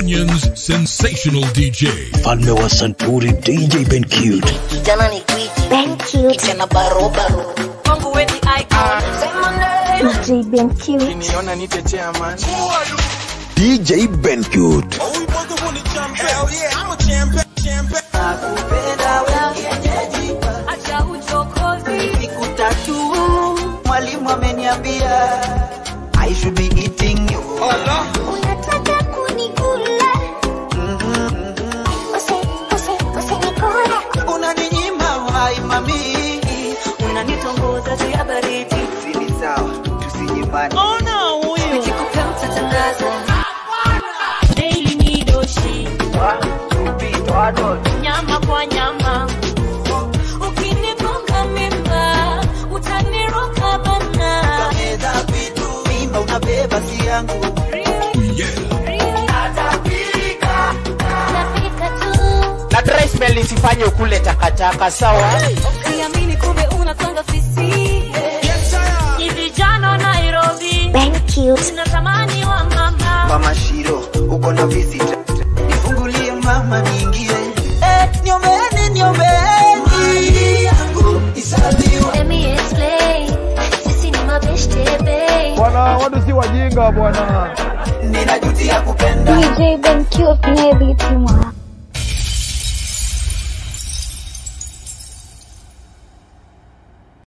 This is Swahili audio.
Kenyan's sensational DJ. Mfalme wa Santuri DJ Ben Cute. kijana ni gwiji kijana barobaro kwangu weni icon DJ Ben Cute. Niona nite chairman. DJ Ben Cute. Nakupenda wewe kienyeji, acha uchokozi siku tatu mwalimu ameniambia I should be eating you. Unataka kunikula. Use, use, usinikula. Unaninyima uhai mami, unanitongoza juu ya baridi sini sawa, tusinyimane. nikikupea utatangaza daily nidoshi nyama kwa nyama ukinigonga mimba utaniroka bana Meza vitu mimba unabeba si yangu Nafika tu. Na dry spell isifanye ukule takataka sawa. ukiamini kumbe unasonga fisi ni vijana Nairobi Ben Cute. tunatamani wa mama Mama Shiro, uko na visit. Nifungulie mama niingie. Eh, niombeeni niombeeni. yangu isaliwe. Let me explain. Sisi ni mabeshte babe. bwana watu si wajinga bwana Ninajutia kupenda. DJ Ben Cute naye biti mwako.